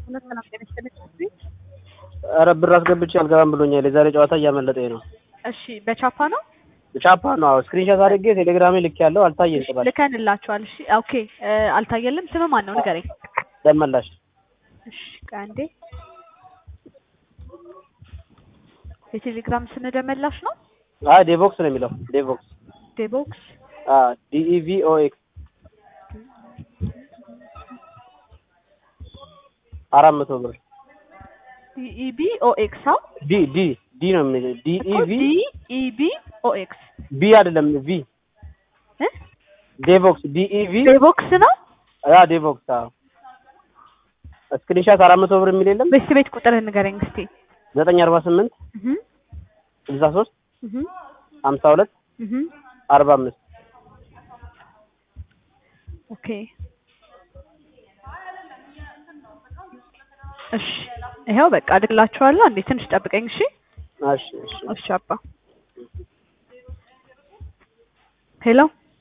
ሁለት ሰላም ጤና ይስጥልኝ። ኧረ ብር አስገብቼ አልገባም ብሎኛል። የዛሬ ጨዋታ እያመለጠኝ ነው። እሺ በቻፓ ነው ቻፓ ነው። አዎ ስክሪንሾት አድርጌ ቴሌግራሜ ልክ ያለው አልታየም። እሺ፣ ጥባል ልከንላችኋል። እሺ ኦኬ። እ፣ አልታየልም። ስም ማን ነው ንገረኝ። ደመላሽ እሺ ቆይ አንዴ። የቴሌግራም ስም ደመላሽ ነው። አይ ዴቮክስ ነው የሚለው ዴቮክስ ዴቦክስ ዲኢቪ ኦ ኤክስ አራት መቶ ብር ዲኢቢ ኦኤክስ አው ዲ ዲ ዲ ነው የሚለው ዲኢቪ ዲኢቢ ኦኤክስ ቢ አይደለም ቪ እ ዴቮክስ ዲኢቪ ዴቦክስ ነው። ያ ዴቮክስ አዎ ስክሪንሾት አራት መቶ ብር የሚል የለም በስቲ ቤት ቁጥር ንገረኝ እስቲ። ዘጠኝ አርባ ስምንት እህ ስልሳ ሶስት እህ ሀምሳ ሁለት እህ አርባ አምስት ኦኬ እሺ ይኸው በቃ አድርግላችኋለሁ። አንዴ ትንሽ ጠብቀኝ እሺ። እሺ እሺ እሺ አባ ሄሎ